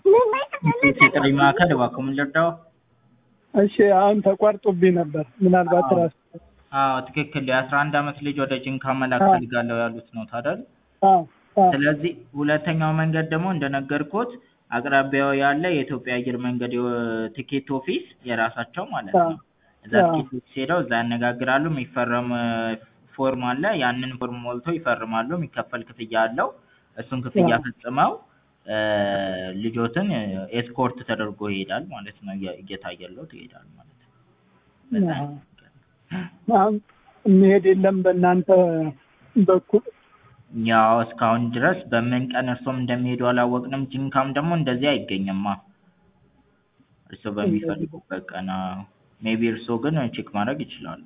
የጥሪ ማዕከል እባክዎ ምን ልርዳዎ? እሺ አሁን ተቋርጦብኝ ነበር። ምናልባት አዎ። ራስ አዎ ትክክል የአስራ አንድ አመት ልጅ ወደ ጂንካ መላክ አዎ። ፈልጋለሁ ያሉት ነዎት አይደል? አዎ አዎ ስለዚህ ሁለተኛው መንገድ ደግሞ እንደነገርኩት አቅራቢያው ያለ የኢትዮጵያ አየር መንገድ የወ- ቲኬት ኦፊስ የራሳቸው ማለት አዎ ነው። እዛ አዎ ቲኬት ኦፊስ ሄደው እዛ ያነጋግራሉ። የሚፈረም ፎርም አለ። ያንን ፎርም ሞልተው ይፈርማሉ። የሚከፈል ክፍያ አለው። እሱን ክፍያ አዎ ፈጽመው እ ልጆትን ኤስኮርት ተደርጎ ይሄዳል ማለት ነው። እየ- እየታየልዎት ይሄዳል ማለት ነው። በዛ አዎ አይነት መንገድ ነው። አሁን የሚሄድ የለም በእናንተ በኩል ያው እስካሁን ድረስ በምን ቀን እርስዎም እንደሚሄዱ አላወቅንም። ጂንካም ደግሞ እንደዚህ አይገኝማ እርስዎ በሚፈልጉበት ቀን። አዎ ሜይቢ እርስዎ ግን ቼክ ማድረግ ይችላሉ።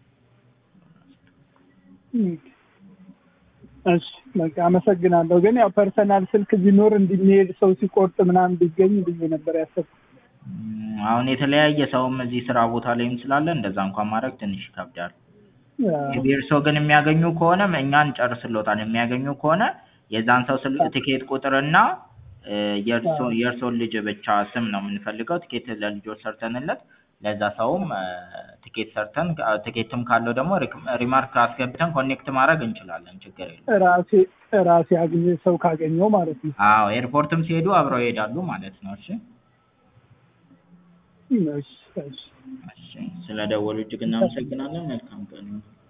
እሺ በቃ አመሰግናለሁ። ግን ያው ፐርሰናል ስልክ ቢኖር እንዲሚሄድ ሰው ሲቆርጥ ምናምን ቢገኝ ብዬ ነበር ያሰብኩት። እም፣ አሁን የተለያየ ሰውም እዚህ ስራ ቦታ ላይም ስላለ እንደዛ እንኳን ማድረግ ትንሽ ይከብዳል። አዎ ሜይቢ እርስዎ ግን የሚያገኙ ከሆነ እኛ እንጨርስልዎታለን። የሚያገኙ ከሆነ የዛን ሰው ስልክ ትኬት ቁጥርና እ የእርሶ አዎ የእርስዎን ልጅ ብቻ ስም ነው የምንፈልገው። ትኬት ለልጆት ሰርተንለት ለዛ ሰውም እ ትኬት ሰርተን አ ትኬትም ካለው ደግሞ ሪክ ሪማርክ አስገብተን ኮኔክት ማድረግ እንችላለን። ችግር የለውም። ራሴ ራሴ አግኘ ሰው ካገኘው ማለት ነው። አዎ ኤርፖርትም ሲሄዱ አብረው ይሄዳሉ ማለት ነው። እሺ እሺ እሺ እሺ ስለደወሉ እጅግ እናመሰግናለን። መልካም ቀን ይሁን።